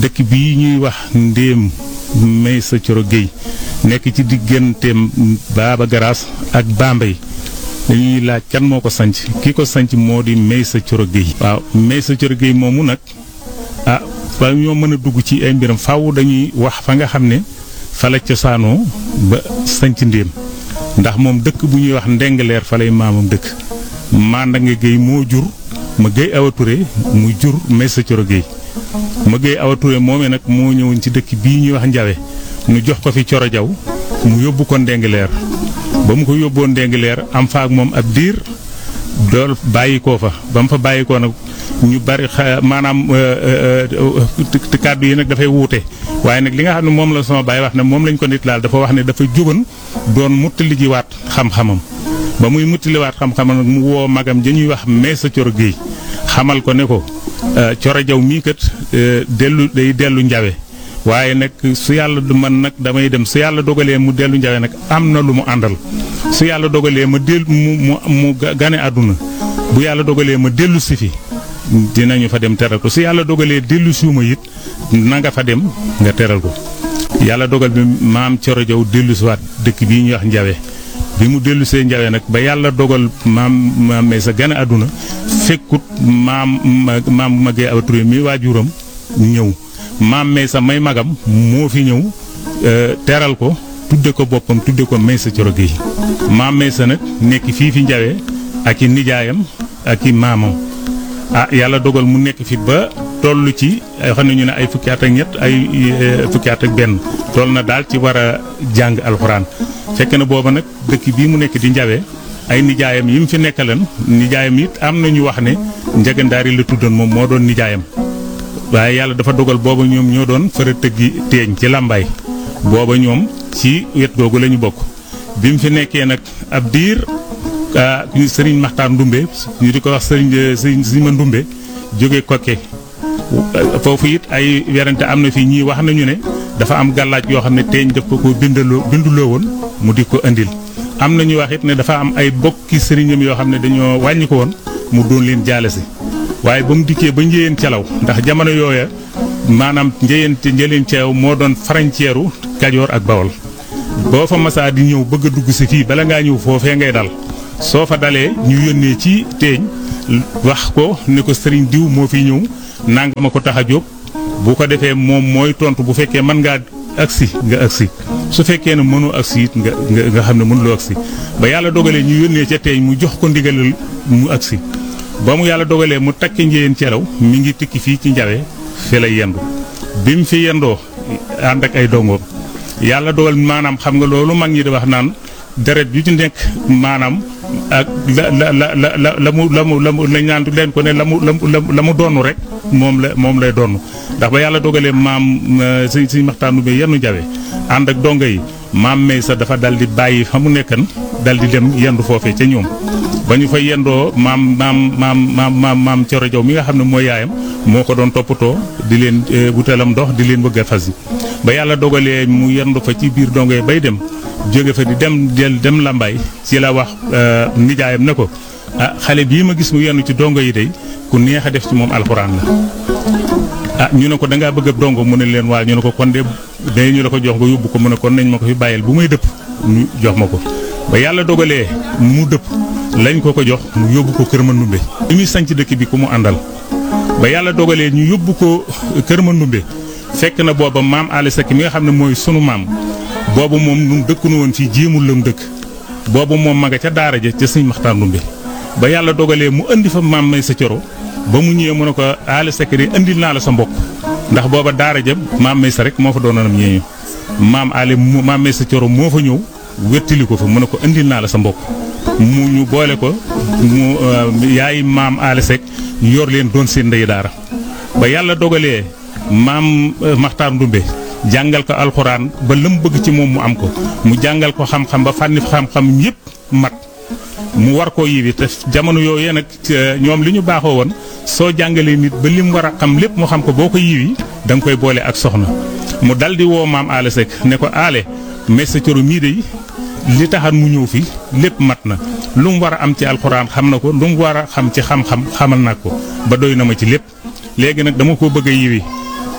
dëkk bii ñuy wax ndéem may sa coro géey nekk ci digganteem baaba garaas ak Bambey dañuy laaj kan moo ko sanc ki ko sanc moo di may sa coro géey waaw may sa coro géey moomu nag ah ba ñoo mën a dugg ci ay mbiram faaw dañuy wax fa nga xam ne fa la cosaanoo ba sanc ndéem ndax moom dëkk bu ñuy wax ndengaleer fa lay maamam dëkk manda nga géey moo jur ma géey awa Touré mu jur may sa coro géey ma géey awa Touré moomee nag moo ñëwoon ci dëkk bii ñuy wax njawe nu jox ko fi coro jaw mu yóbbu ko ndengaleer ba mu ko yóbboo ndengaleer am fa ak moom ab diir dool bàyyi koo fa ba mu fa bàyyi koo nag ñu bari maanaam kàddu yi nag dafay wuute waaye nag li nga xam ne moom la sama baay wax ne moom lañ ko nit laal dafa wax ne dafa jógan doon muttali ji waat xam-xamam ba muy muttaliwaat xam-xamam nag mu woo magam ja ñuy wax meesa coro géey xamal ko ne ko coro jaw mii kat dellu day dellu njawe waaye nag su yàlla du man nag damay dem su yàlla dogalee mu dellu njawe nag am na lu mu àndal su yàlla dogalee ma del mu mu mu gane àdduna bu yàlla dogalee ma dellu si fi dinañu fa dem teral ko su yàlla dogalee dellu suuma it na nga fa dem nga teral ko yàlla dogal bi maam coro jaw dellu siwaat dëkk bii ñuy wax njawe bi mu dellu see njawe nag ba yàlla dogal maam maam may sa gane àdduna fekkut maam maam magee aw Touré mi waajuram ñëw maam may sa may magam moo fi ñëw teral ko tudde ko boppam tudde ko may sa coro géey maam may sa nag nekk fii fi njawe ak i nijaayam ak i maamam ah yàlla dogal mu nekk fi ba toll ci xam ne ñu ne ay fukki at ak ñett ay fukki at ak benn toll na daal ci war a jàng alxuraan fekk na booba nag dëkk bii mu nekk di njawe ay nijaayam yi mu fi nekkalan nijaayam it am na ñu wax ne njagandaari la tuddoon moom moo doon nijaayam waaye yàlla dafa dogal booba ñoom ñoo doon fara tëggi teeñ ci làmbaay booba ñoom ci wet googu la ñu bokk bi mu fi nekkee nag ab diir sëriñ Maxtaar Ndumbe ñu di ko wax sëriñ sëriñ sëriñ ma Ndumbe jóge kokke foofu it ay werante am na fi ñii wax nañu ne dafa am gàllaaj yoo xam ne teeñ daf ko ko bindaloo binduloo woon mu di ko indil am na ñu wax it ne dafa am ay bokki sëriñam yoo xam ne dañoo wàññi ko woon mu doon leen jaale si waaye ba mu dikkee ba njëyeen calaw ndax jamono yooya maanaam njëyeen njëleen ceew moo doon frontière Kajoor ak Bawol boo fa masaa di ñëw bëgg a dugg si fii bala ngaa ñëw foofee ngay dal soo fa dalee ñu yónnee ci teeñ wax ko ne ko sëriñ diw moo fi ñëw nanga ma ko tax a jóg bu ko defee moom mooy tontu bu fekkee mën ngaa agsi nga agsi su fekkee ne mënoo agsi it nga nga xam ne mënuloo agsi ba yàlla dogalee ñu yónnee ca teeñ mu jox ko ndigalal mu agsi ba mu yàlla dogalee mu takki njëyeen celaw mi ngi tikki fii ci njawe fi lay yendu bi mu fi yendoo ànd ak ay dongoom yàlla dogal maanaam xam nga loolu mag ñi di wax naan deret ju ci nekk maanaam ak la la la la la la mu la mu la mu lañ naan leen ko ne la mu la mu la mu doonu rek moom la moom lay doonu ndax ba yàlla dogalee maam si si maxtaanu bi yennu jawe ànd ak dongo yi maam may sa dafa dal di bàyyi fa mu nekkan dal di dem yendu foofee ca ñoom ba ñu fa yendoo maam maam maam maam maam maam Coro Jaw mi nga xam ne mooy yaayam moo ko doon toppatoo di leen wutalam ndox di leen bëgg a fas yi ba yàlla dogalee mu yendu fa ci biir dongo yi bay dem jóge fa di dem del dem làmbaay ci la wax nijaayam ne ko ah xale bii ma gis mu yenn ci dongo yi day ku neex a def ci moom alxuraan la ah ñu ne ko da ngaa bëgg ab dongo mu ne leen waa ñu ne ko kon de day ñu la ko jox nga yóbbu ko mu ne kon nañ ma ko fi bàyyil bu may dëpp ñu jox ma ko ba yàlla dogalee mu dëpp lañ ko ko jox mu yóbbu ko kër ma ndumbe bi muy sanc dëkk bi ku mu àndal ba yàlla dogalee ñu yóbbu ko kër ma ndumbe fekk na booba maam Aliou Seck mi nga xam ne mooy sunu maam boobu moom ñun dëkkunu woon fii jéemul lam dëkk boobu moom ma nga ca daara ja ca sëñ Maxtaar Ndumbe ba yàlla dogalee mu indi fa maam may sa coro ba mu ñëwee mu ne ko Aliou Seck de indil naa la sa mbokk ndax booba daara ja maam may sa rek moo fa doonoonam ñeeñu maam Ali maam may sa coro moo fa ñëw wettili ko fa mu ne ko indil naa la sa mbokk mu ñu boole ko mu yaay maam Aliou Seck yor leen doon seen ndey daara ba yàlla dogalee maam Maxtaar Ndumbe jàngal ko alxuraan ba lam bëgg ci moom mu am ko mu jàngal ko xam-xam ba fànni xam-xam yépp mat mu war koo yiwi te jamono yooyu nag ñoom li ñu baaxoo woon soo jàngalee nit ba lim war a xam lépp mu xam ko boo ko yiwi da nga koy boole ak soxna mu dal di woo maam Aale Seck ne ko aale mais sa coro mii de li taxan mu ñëw fi lépp mat na lu mu war a am ci alxuraan xam na ko lu mu war a xam ci xam-xam xamal na ko ba doy na ma ci lépp léegi nag dama ko bëgg a yiwi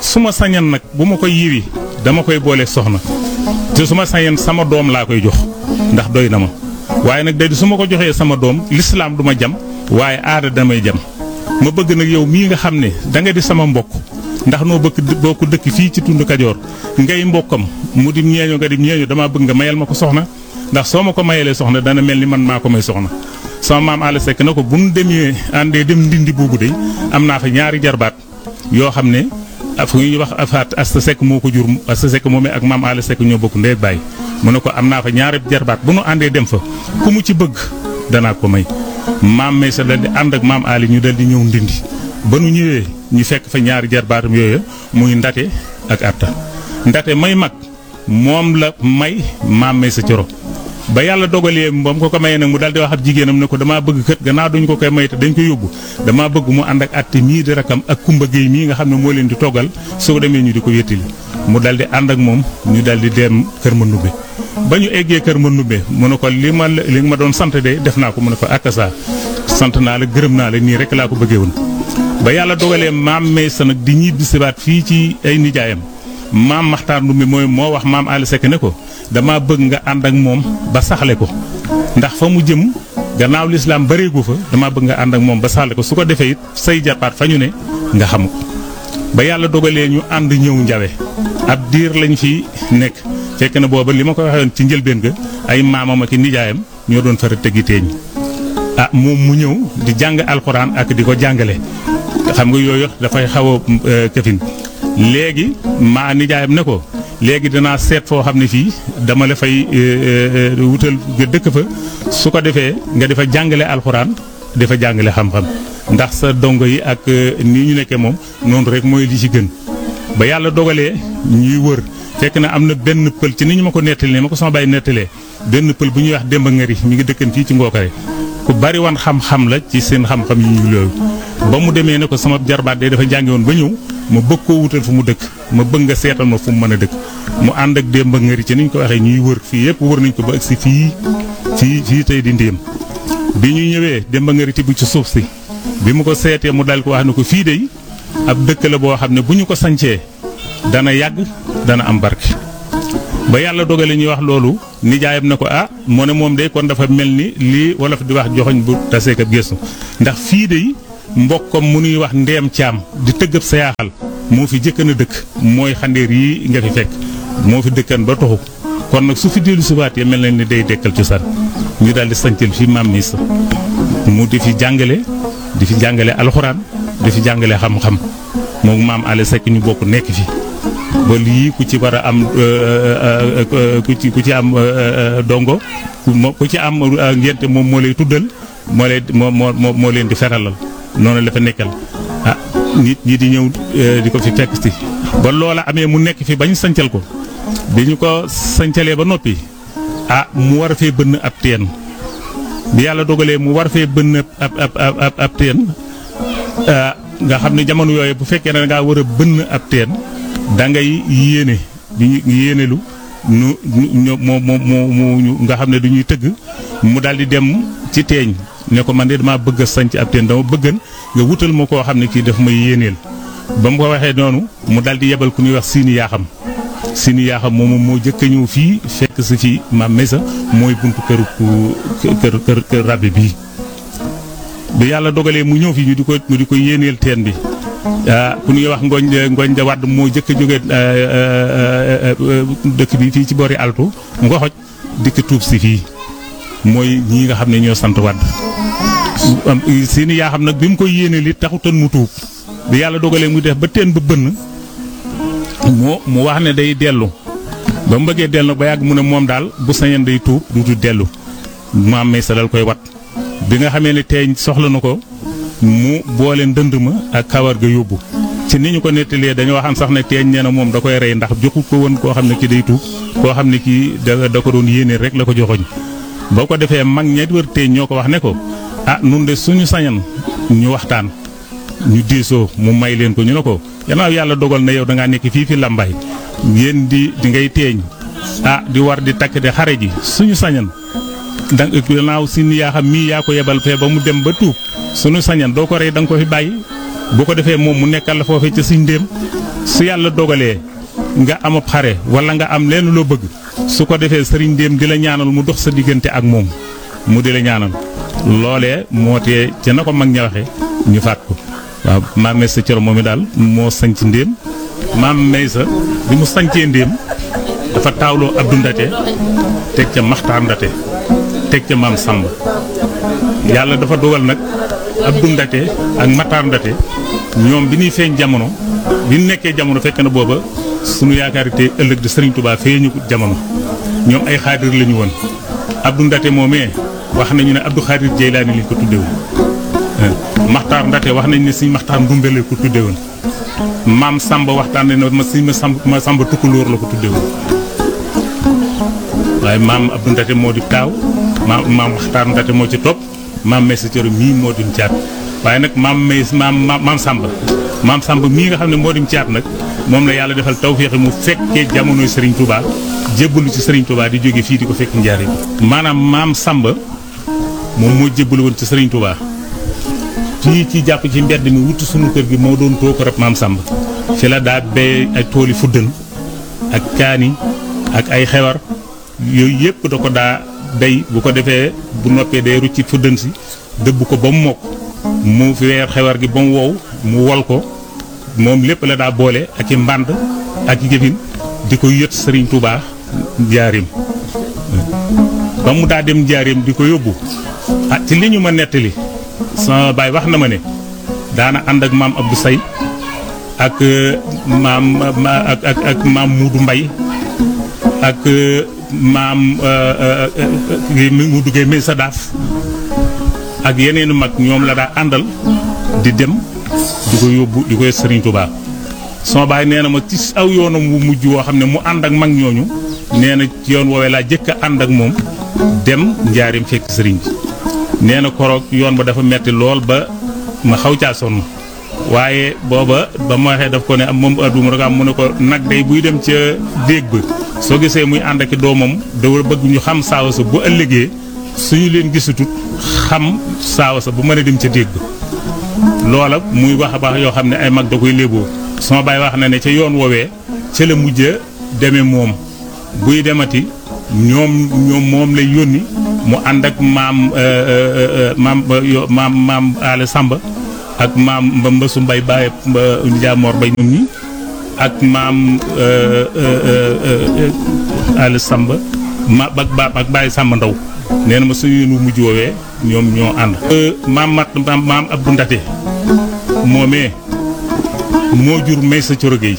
su ma sañan nag bu ma koy yiwi dama koy boole soxna te su ma sañan sama doom laa koy jox ndax doy na ma waaye nag day su ma ko joxee sama doom lislaam du ma jam waaye aada damay jam ma bëgg nag yow mii nga xam ne da nga di sama mbokk ndax noo bëgg bokk dëkk fii ci tund Kajoor ngay mbokkam mu di ñeeño nga di ñeeño damaa bëgg nga mayal ma ko soxna ndax soo ma ko mayalee soxna dana mel ni man maa ko may soxna sama maam Alla Seck na ko bu nu demee àndee dem ndindi boobu de am naa fa ñaari jarbaat yoo xam ne fu ñuy wax afaat Asta Seck moo ko jur Asta Seck moomee ak maam Alla Seck ñoo bokk ndey ak baay mu ne ko am naa fa ñaari jarbaat bu nu àndee dem fa ku mu ci bëgg danaa ko may maam Maysa dal di ànd ak maam Ali ñu dal di ñëw ndindi ba nu ñëwee ñu fekk fa ñaari jarbaatam yooyu muy ndate ak atta ndate may mag moom la may maam Maysa Coro ba yàlla dogalee moom ko ko mayee nag mu daal di wax ab jigéenam ne ko damaa bëgg kët gannaaw duñ ko koy may te dañ ko yóbbu damaa bëgg mu ànd ak atte mii di rakam ak kumba géey mii nga xam ne moo leen di toggal su ko demee ñu di ko wéttali mu dal di ànd ak moom ñu dal di dem kër ma nubbe ba ñu eggee kër ma nubbe mu ne ko li ma li nga ma doon sant de def naa ko mu ne ko ak saa sant naa la gërëm naa la nii rek laa ko bëggee woon ba yàlla dogalee maam Maysa nag di ñibbi sibaat fii ci ay nijaayam maam Maxtaar Ndumbe mooy moo wax maam Alla Seck ne ko dama bëgg nga ànd ak moom ba saxle ko ndax fa mu jëm gannaaw lislaam bareegu fa dama bëgg nga ànd ak moom ba saxle ko su ko defee it say jarbaat fa ñu ne nga xam ko ba yàlla dogalee ñu ànd ñëw njawe ab diir lañ fi nekk fekk na booba li ma ko waxee ci njëlbeen ga ay maamam ak nijaayam ñoo doon fara tegi teeñ ah moom mu ñëw di jàng alxuraan ak di ko jàngale xam nga yooyu dafay xaw a këfin léegi maa nijaayam ne ko léegi danaa seet foo xam ne fii dama la fay wutal nga dëkk fa su ko defee nga defa jàngale alxuraan dafa jàngale xam-xam ndax sa dongo yi ak nii ñu nekkee moom noonu rek mooy li ci gën ba yàlla dogalee ñuy wër fekk na am na benn pël ci ni ñu ma ko nettalee ma ko sama bàyyi nettalee benn pël bu ñuy wax Demba Ngari mi ngi dëkkan fii ci Ngookare ku bari wan xam-xam la ci seen xam-xam yi ñu loolu ba mu demee ne ko sama jarbaat de dafa jàngi woon ba ñëw ma bëgg koo wutal fu mu dëkk ma bëgg nga seetal ma fu mu mën a dëkk mu ànd ak Demba Ngari ci ni ñu ko waxee ñuy wër fii yëpp wër nañ ko ba agsi fii fii fii tey di ndéem bi ñu ñëwee Demba Ngari tibb ci suuf si bi mu ko seetee mu dal ko wax ne ko fii de ab dëkk la boo xam ne bu ñu ko sancee dana yàgg dana am barke ba yàlla dogale ñuy wax loolu nijaayam na ko ah moo ne moom de kon dafa mel ni lii wolof di wax joxoñ bu taseek ab gëstu ndax fii de mbokkam mu nuy wax ndeem caam di tëggab sa yaaxal moo fi jëkkan a dëkk mooy xandeer yi nga fi fekk moo fi dëkkan ba toxu kon nag su fi dellu subaatee mel na ni day dekkal cosaan ñu daal di sancal fi maam mi sa mu di fi jàngale di fi jàngale alxuraan di fi jàngale xam-xam moom maam Alla Seck ñu bokk nekk fi ba lii ku ci war a am ku ci ku ci am dongo ku ci am ngénte moom moo lay tuddal moo lay moo moo moo leen di feralal noonu la fa nekkal ah nit ñi di ñëw di ko fi fekk si. ba loola amee mu nekk fi bañ sancal ko bi ñu ko sancalee ba noppi ah mu war fee bënn ab teen bi yàlla dogalee mu war fee bënn ab ab ab ab teen nga xam ne jamono yooyu bu fekkee ne da ngaa war a bënn ab teen. da ngay yéene di yéenelu nu ñu moo moo moo nga xam ne du ñuy tëgg mu daal di dem ci teeñ ne ko man de damaa bëgg a sanc ab teen dama bëggan nga wutal ma koo xam ne kii daf may yéeneel ba mu ko waxee noonu mu daal di yebal ku ñuy wax siini yaaxam siini yaaxam moom moo jëkk a ñëw fii fekk si fii maam Mesa mooy buntu këru kër kër kër rabbi bii bi yàlla dogalee mu ñëw fii ñu di ko ñu di ko yéeneel teen bi ah ku ñuy wax ngooñ ngooñ da wadd moo jëkk a jóge dëkk bi fii ci boori altu mu ko xoj dikk tuub si fii mooy ñii nga xam ne ñoo sant wadd si ni yaa xam nag bi mu koy yéene li taxutoon mu tuub bi yàlla dogalee mu def ba teen ba bënn moo mu wax ne day dellu ba mu bëggee dellu ba yàgg mu ne moom daal bu sañeen day tuub duutu dellu maam may sa dal koy wat bi nga xamee ne teeñ soxla na ko mu boole ndënd ma ak kawar ga yóbbu ci ni ñu ko nettalee dañoo waxam sax ne teeñ nee na moom da koy rey ndax joxu ko woon koo xam ne ki day tuub koo xam ne kii da da ko doon yéene rek la ko joxoñ boo ko defee mag ña wër teeñ ñoo ko wax ne ko ah nun de suñu sañan ñu waxtaan ñu diisoo mu may leen ko ñu ne ko gannaaw yàlla dogal na yow da ngaa nekk fii fi làmbaay yéen di di ngay teeñ ah di war di takk de xare ji suñu sañan da gannaaw si ni yaa xam mii yaa ko yebal fee ba mu dem ba tuub suñu sañan doo ko rey da nga ko fi bàyyi bu ko defee moom mu nekkal la foofee ca suñ ndéem su yàlla dogalee nga am ab xare wala nga am leen loo bëgg su ko defee sëriñ ndéem di la ñaanal mu dox sa diggante ak moom mu di la ñaanal loolee moo tee ca na ko mag ña waxe ñu faat ko waaw maam Maysa Coro moom mi daal moo sanc ndéem maam Maysa bi mu sancee ndéem dafa taawloo Abdou Ndate teg ca Maxtaar Ndate teg ca maam Samba yàlla dafa dogal nag Abdou Ndate ak Maxtaar Ndate ñoom bi ñuy feeñ jamono bi ñu nekkee jamono fekk na booba sunu yaakaar te ëllëg di Serigne Touba feeñu jamono ñoom ay xaadir la ñu woon Abdou Ndate moomee wax nañu ne Abdou Xaadir Jeylaani lañ ko tudde woon Maxtaar Ndate wax nañu ne suñ Maxtaar Ndumbe la ko tudde woon maam Samba waxtaan ne ma suñ ma Samba ma Samba Tukulóor la ko tudde woon waaye maam Abdou Ndate moo di taaw maam maam Maxtaar Ndate moo ci topp maam Maysa Coro mii moo di caat waaye nag maam Mays maam maam Samba maam Samba mii nga xam ne moo di caat nag moom la yàlla defal tawféex mu fekkee jamonoy Serigne Touba jébbalu ci Serigne Touba di jóge fii di ko fekk njaari maanaam maam Samba moom moo jébbalu woon ci Serigne Touba fii ci jàpp ci mbedd mi wutu sunu kër gi moo doon too ko rek maam Samba fi la daa bee ay tooli fuddën ak kaani ak ay xewar yooyu yëpp da ko daa day bu ko defee bu noppee day rucci fuddën si dëbb ko ba mu mokk mu weer xewar gi ba mu wow mu wol ko moom lépp la daa boole ak i mbànd ak i jëfin di ko yët Serigne Touba njaarim ba mu daa dem njaarim di ko yóbbu ah ci li ñu ma nettali sama baay wax na ma ne daana ànd ak maam Abdou Say ak maam ak ak ak maam Muudu Mbay ak maam Muudu Gay May sa daaf ak yeneenu mag ñoom la daa àndal di dem di ko yóbbu di koy Serigne Touba sama baay nee na ma ci aw yoonam wu mujj woo xam ne mu ànd ak mag ñooñu nee na ci yoon woowee laa jëkk a ànd ak moom dem njaarim fekk sëriñ bi nee na koroog yoon ba dafa metti lool ba ma xaw caa sonn waaye booba ba ma waxee daf ko ne am moom adduma rek am mu ne ko nag day buy dem ca déeg ba soo gisee muy ànd ak doomam da bëgg ñu xam saawa sa bu ëllëgee suñu leen gisatut xam saawa sa bu mën a dem ca déeg ba loola muy wax a baax yoo xam ne ay mag da koy léeboo sama baay wax na ne ca yoon woowee ca la mujj a demee moom buy demati ñoom ñoom moom lay yónni mu ànd ak maam maam maam maam Aale Samba ak maam mba mbësu mbay baay njaamoor bay ñoom ñi ak maam Aale Samba ma ak ba ak Baye Samba Ndaw nee na ma suñu nu mujj woowee ñoom ñoo ànd. maam mat maam Abdou Ndate moomee moo jur Maysa Coro Gueye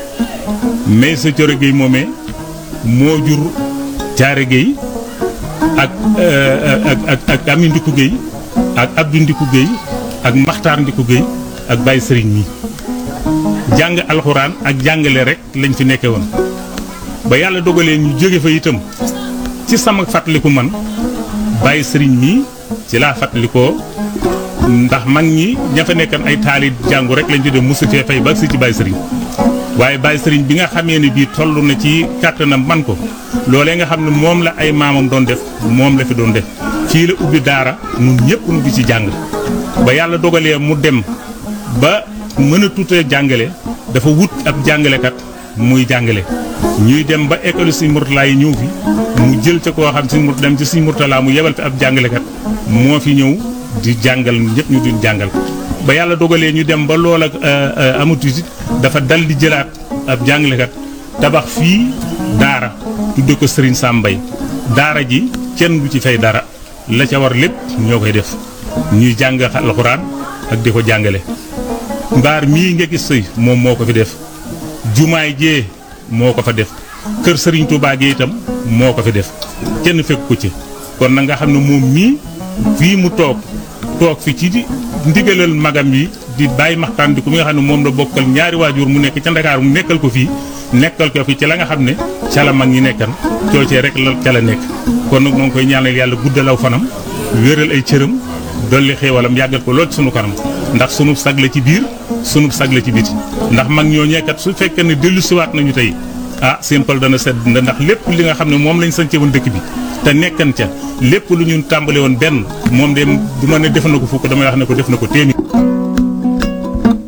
Maysa Coro Gueye moomee moo jur Caare Gueye ak ak ak ak Ami Ndiku Gueye ak Abdou Ndiku Gueye ak Maxtaar Ndiku Gueye ak Baye Serigne mi jàng alxuraan ak jàngale rek lañ fi nekke woon ba yàlla dogalee ñu jóge fa itam ci sama fàttaliku man Baye Serigne mi ci laa fàttalikoo ndax mag ñi ña fa nekkan ay taali jàngu rek lañ ci dem mosu fee fay ba si ci Baye Serigne waaye Baye Serigne bi nga xamee ne bii toll na ci kàttanam man ko loolee nga xam ne moom la ay maamam doon def moom la fi doon def fii la ubbi daara ñun ñëpp nu di ci jàng ba yàlla dogalee mu dem ba mën a tuutee jàngale dafa wut ab jàngalekat muy jàngale ñuy dem ba école Sëñ Murtala yi ñëw fi mu jël ca koo xam Sëñ Murtala dem ci Sëñ Murtala mu yebal fi ab jàngalekat moo fi ñëw di jàngal ñëpp ñu di jàngal ba yàlla dogalee ñu dem ba lool ak amatu dafa dal di jëlaat ab jàngalekat tabax fii daara tudde ko Serigne Sam Mbaye daara ji kenn du ci fay dara la ca war lépp ñoo koy def ñuy jàng alxuraan ak di ko jàngale mbaar mii nga gis sëy moom moo ko fi def jumaay jee moo ko fa def kër Serigne Touba gi itam moo ko fi def kenn fekk ko ci kon na nga xam ne moom mii fii mu toog toog fi ci di ndigalal magam yi di bàyyi maxtaan di ko mi nga xam ne moom la bokkal ñaari waajur mu nekk ca Ndakaaru mu nekkal ko fii nekkal ko fi ci la nga xam ne ca la mag ñi nekkan coocee rek la ca la nekk kon nag noo koy ñaanal yàlla guddalaw fanam wéral ay cëram dolli xéewalam yàggal ko lool ci sunu kanam ndax sunu sag la ci biir sunu sag la ci biti ndax mag ñoo ñekkat su fekkee ne dellu siwaat nañu tey ah seen xol dana sedd ndax lépp li nga xam ne moom lañ sañce woon dëkk bi te nekkan ca lépp lu ñu tàmbale woon benn moom de du ma ne def na ko fukk damay wax ne ko def na ko téeméer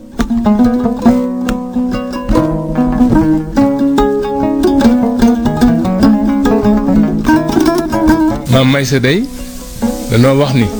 may sa day danoo wax ni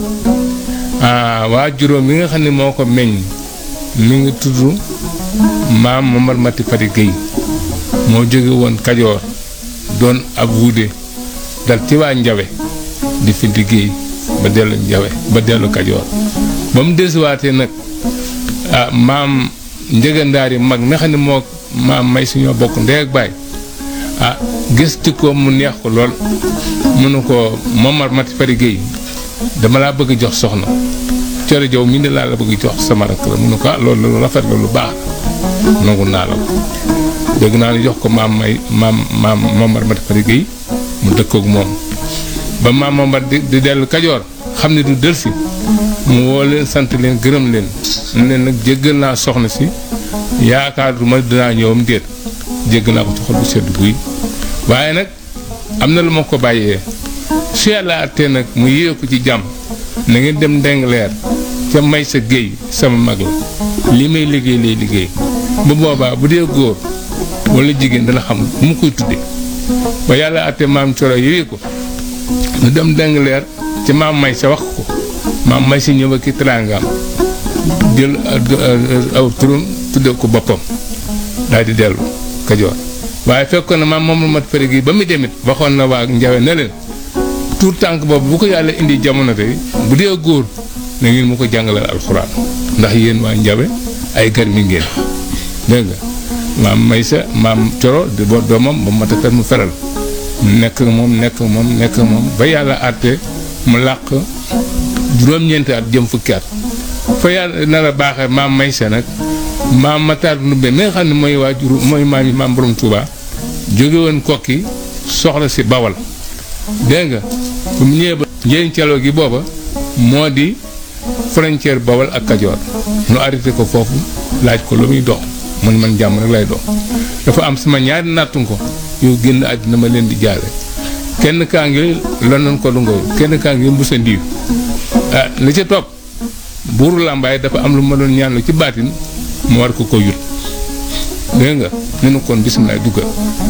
waa juróom mi nga xam ne moo ko meññ mi ngi tudd maam Momar Mati Fari Gueye moo jóge woon Kajoor doon ab wuude dal ci waa Njawe di fi liggéey ba dellu Njawe ba dellu Kajoor ba mu desuwaatee nag ah maam njëgandaar yi mag mi xam ne moo maam may suñoo bokk ndey ak baay ah gis ci ko mu neex ko lool mënu ko Momar Mati Fari Gueye dama laa bëgg jox soxna cere jow mi ne laa la bëgg jox sama rakk la mënu ko ah loolu lu rafet la lu baax nangu naa la ko dégg naa ni jox ko maam may maam maam Momar Mati Fari Gueye mu dëkkook moom ba maam Momar di di dellu Kajoor xam ne du delsi mu woo leen sant leen gërëm leen ne leen nag jéggal naa soxna si yaakaar du ma dinaa ñëwam déet jéggal naa ko ci xol bu sedd guy waaye nag am na lu ma ko bàyyee su yàlla àttee nag mu yéew ko ci jàmm na ngeen dem ndengleer ca may sa géey sama mag la li may liggéey lay liggéey bu boobaa bu dee góor wala jigéen dana xam bu mu koy tudde ba yàlla àttee maam coro yéwee ko nu dem ndengleer ci maam may sa wax ko maam may si ñëw ak i teraangaam jël aw turam tudde ko boppam daal di dellu kajoor waaye fekkoon na maam moom la mat fari gi ba mu demit waxoon na waa njawe ne leen tuur tànk boobu bu ko yàlla indi jamono tey bu dee góor na ngeen mu ko jàngalal alxuraan ndax yéen waa njawe ay gar mi ngeen dégg nga maam may sa maam coro di boo doomam ba mat a fer mu feral nekk moom nekk moom nekk moom ba yàlla àtte mu làq juróom-ñeenti at jëm fukki at fa yàlla nar a baaxee maam may sa nag maam Matar Ndumbe mi nga xam ne mooy waajur mooy maam yi maam borom Touba jóge woon kokki soxla si bawal dégg nga bu mu ñëwee ba njëriñ caloo gi booba moo di frontière bawal ak Kajoor nu arrêté ko foofu laaj ko lu muy dox man man jàmm rek lay dox dafa am sama ñaari nattu ko yow génn àddina ma leen di jaale kenn kaa ngi London ko lu ngaw kenn kaa ngi mbusa ndiir ah li ca topp buuru làmbaay dafa am lu ma doon ñaan lu ci baatin mu war ko ko yut dégg nga ne nu kon bisimilah duggal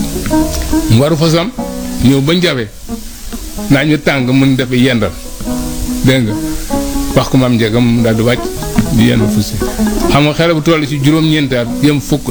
mu waru fasam ñëw ba njawe naa ñu tàng mun dafa yendal dégg nga wax ko maam njegam mu daal di wàcc di yenn fu si xam nga xale bu toll ci juróom-ñeenti at jëm fukk